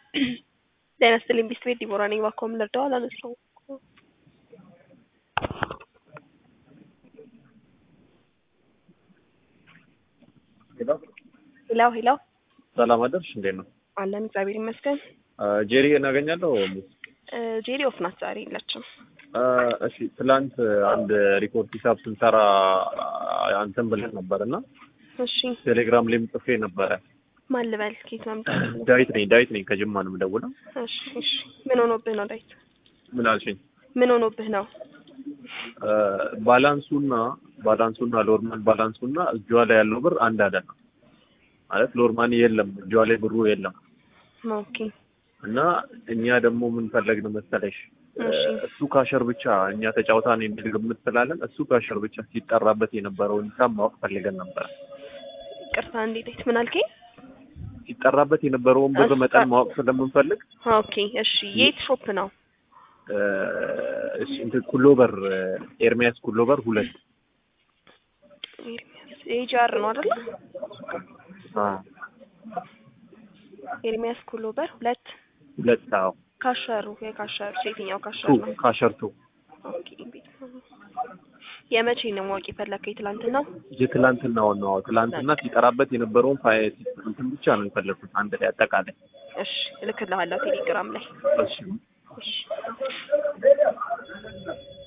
ጤና ይስጥልኝ ቢስት ቤት ዲቦራ ነኝ። እባክዎ ምን ልርዳው? አላነሳውም እኮ። ሄላው ሄላው ሰላም አደርሽ? እንዴት ነው? አለን እግዚአብሔር ይመስገን። ጄሪ እናገኛለሁ። እ ጄሪ ኦፍ ናት ዛሬ የለችም። እሺ ትላንት አንድ ሪፖርት ሂሳብ ስንሰራ አንተን ብለን ነበር እና እሺ ቴሌግራም ላይም ጽፌ ነበረ። ማን ልበል? ኬት መምጣት ነው? ዳዊት ነኝ ዳዊት ነኝ ከጅማ ነው የምደውለው። እሺ እሺ ምን ሆኖብህ ነው ዳዊት? ምን አልሽኝ? ምን ሆኖብህ ነው? ባላንሱና ባላንሱና ሎርማን ባላንሱና እጇ ላይ ያለው ብር አንድ አይደለም ማለት ሎርማን የለም እጇ ላይ ብሩ የለም ኦኬ እና እኛ ደግሞ ምን ፈለግን መሰለሽ እሺ እሱ ካሸር ብቻ እኛ ተጫውታን የሚል ግምት ስላለን እሱ ካሸር ብቻ ሲጠራበት የነበረውን ሂሳብ ማወቅ ፈልገን ነበር። ቅርታ እንዴ ዳዊት ምን አልከኝ? ሲጠራበት የነበረውን ብር መጠን ማወቅ ስለምንፈልግ ኦኬ እሺ የት ሾፕ ነው? እሺ እንትን ኩሎበር ኤርሚያስ ኩሎበር ሁለት ኤጃር ነው አይደለ? አ ኤርሚያስ ኩሎበር ሁለት ሁለት አዎ ካሸሩ የካሸሩ የትኛው ካሸሩ ቱ ነው? ካሸርቱ ኦኬ ቤት የመቼ ነው ማወቅ የፈለከው? የትላንትናው? የትላንትናው ነው ትላንትና ሲጠራበት የነበረውን ፋይ እንትን ብቻ ነው የፈለኩት አንድ ላይ አጠቃላይ እሺ እልክልሃለሁ ቴሌግራም ላይ እሺ እሺ